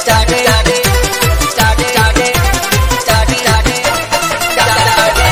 चाटे चाटे चाटे चाटे चाटे चाटे चाटे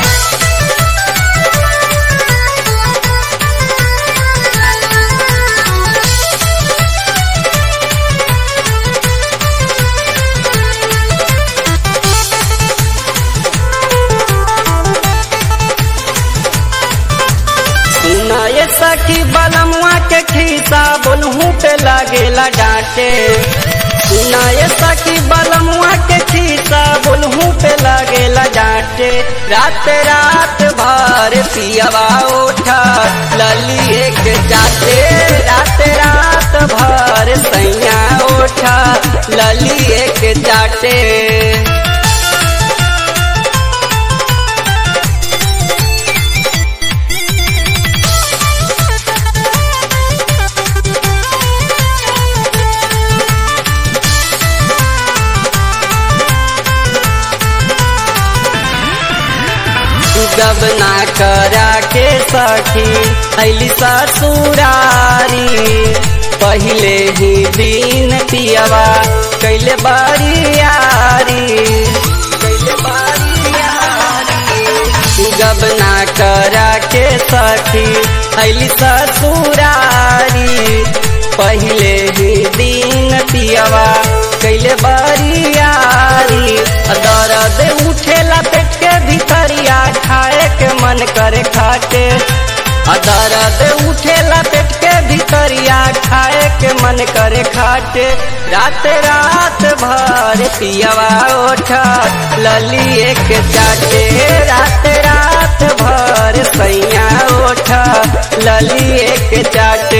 सुना ये सखी बलमुआ के खीसा बोलहू पे लागेला डांटे सुना ये सखी बलमुआ के खीसा बोलहू पे लागेला डांटे रात रात भर पियवा उठा लली एक जाते रात रात भर सैया उठा लली एक जाटे जब ना करा के सखी अली ससुरारी पहले ही दिन पियवा कैले बारियारी कैले बारियारी जब ना करा के सखी अली ससुरारी पहले ही दिन पियवा कैले बारियारी दर्द उठेला पेट के भीतरिया खाए के मन करे खाटे दर्द उठेला पेट के भीतरिया खाए के मन करे खाटे रात रात भर पियवा ओठा लली एक चाटे रात रात भर सैया ओठा लली एक चाटे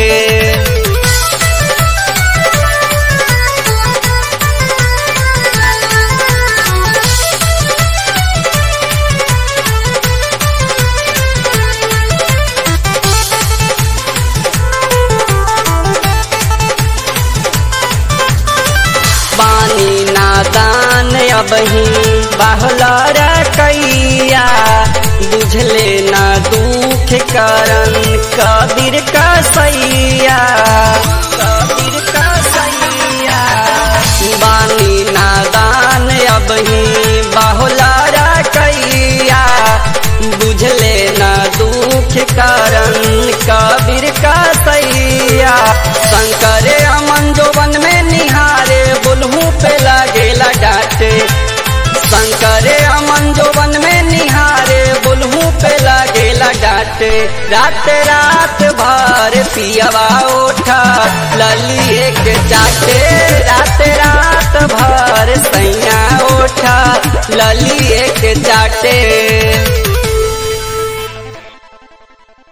पानी नादान अबही बाहलर कैया बुझले ना दुख करन कबीर का सैया कबीर का सैया बानी नादान अबही बाहुलर कैया बुझले ना दुख करन कबीर का सैया शंकर अमन जोवन में निहारे बुलहू पे लागेला डाटे शंकर अमन जोवन में निहारे बुलहू पे लागेला डाटे रात रात भर पियवा उठा लली एक चाटे रात रात भर सैया उठा लली एक चाटे